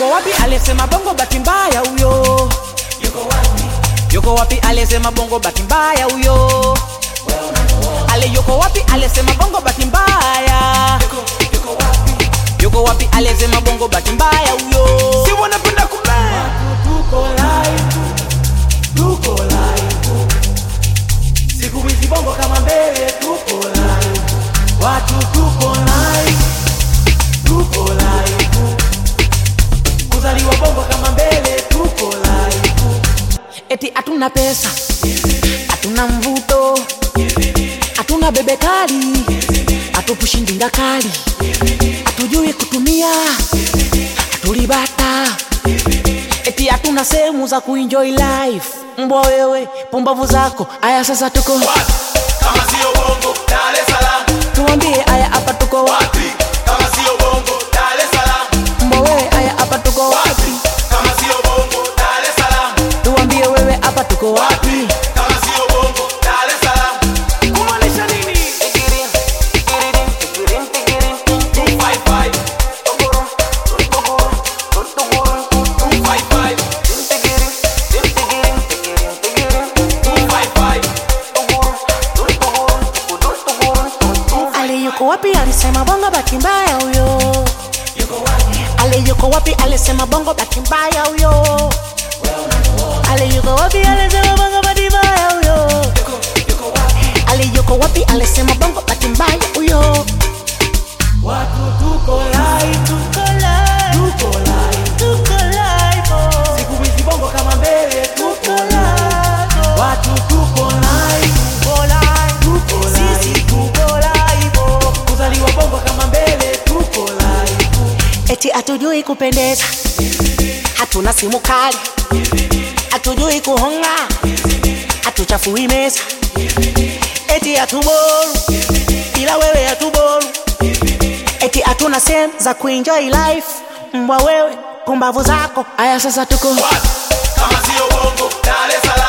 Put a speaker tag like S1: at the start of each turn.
S1: yuko wapi aliyesema bongo bahati mbaya huyo
S2: yuko wapi
S1: yuko wapi aliyesema bongo bahati mbaya huyo ale yuko wapi aliyesema bongo bahati mbaya
S2: yuko yuko wapi
S1: yuko wapi aliyesema bongo bahati mbaya huyo
S3: si wanapenda kumea
S2: tuko live tuko live siku hizi bongo kama mbele tuko live watu tuko live tuko live kuzaliwa bongo kama mbele tuko live
S1: eti hatuna pesa hatuna mvuto hatuna bebe kali hatupushi ndinga kali hatujui kutumia hatulibata eti hatuna sehemu za kuenjoy life mbwa wewe pumbavu zako aya sasa tuko
S3: wapi kama sio bongo Dar es Salaam
S1: tuambie aya hapa tuko wapi
S3: wapi kama sio bongo Dar es Salaam
S1: mbwa wewe aya hapa tuko wapi
S3: wapi kama sio bongo Dar es Salaam
S1: tuambie wewe hapa tuko wapi
S3: kama sio bongo Dar es Salaam kumaanisha nini 255 255 255
S1: ale yuko wapi alisema bongo bahati mbaya huyo
S2: yuko wapi
S1: ale yuko wapi alisema bongo bahati mbaya huyo ale yuko wapi alisema bongo bahati mbaya huyo
S2: yuko yuko wapi
S1: ale yuko wapi alisema bongo bahati mbaya huyo
S2: watu tuko live tuko live tuko live
S1: tuko live oh.
S2: siku hizi bongo kama mbele tuko
S1: tuko
S2: live
S1: live
S2: watu tuko live
S1: tuko live
S2: tuko
S1: sisi
S2: live
S1: tuko live oh.
S2: kuzaliwa bongo kama mbele tuko live
S1: eti hatujui kupendeza hatuna simu kali hatujui kuhonga hatuchafui meza eti hatuboru ila wewe hatuboru eti hatuna sehemu za kuenjoy life mbwa wewe pumbavu zako aya sasa tuko
S3: wapi kama sio bongo Dar es Salaam